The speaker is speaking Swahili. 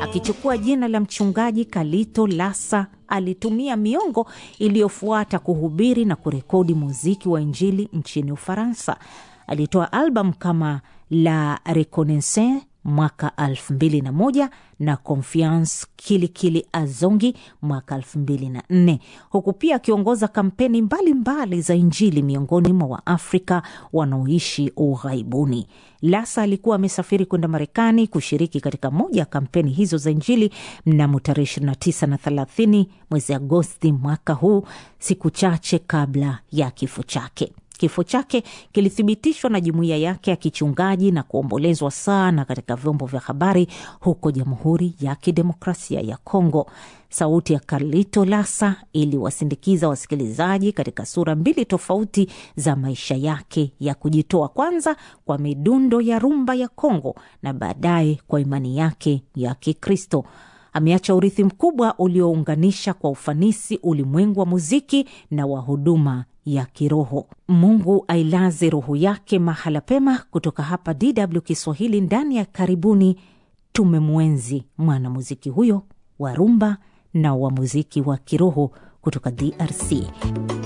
Akichukua jina la mchungaji Kalito Lasa, alitumia miongo iliyofuata kuhubiri na kurekodi muziki wa Injili nchini Ufaransa. Alitoa albamu kama La Reconnaissance mwaka 2001 na Confiance Kilikili Azongi mwaka 2004 huku pia akiongoza kampeni mbalimbali mbali za Injili miongoni mwa Waafrika wanaoishi ughaibuni. Lasa alikuwa amesafiri kwenda Marekani kushiriki katika moja ya kampeni hizo za Injili mnamo tarehe 29 na 30 mwezi Agosti mwaka huu, siku chache kabla ya kifo chake. Kifo chake kilithibitishwa na jumuiya yake ya kichungaji na kuombolezwa sana katika vyombo vya habari huko Jamhuri ya Kidemokrasia ya Kongo. Sauti ya Carlito Lasa iliwasindikiza wasikilizaji katika sura mbili tofauti za maisha yake ya kujitoa, kwanza kwa midundo ya rumba ya Kongo na baadaye kwa imani yake ya Kikristo. Ameacha urithi mkubwa uliounganisha kwa ufanisi ulimwengu wa muziki na wa huduma ya kiroho. Mungu ailaze roho yake mahala pema. Kutoka hapa DW Kiswahili, ndani ya karibuni, tumemwenzi mwanamuziki huyo wa rumba na wa muziki wa kiroho kutoka DRC.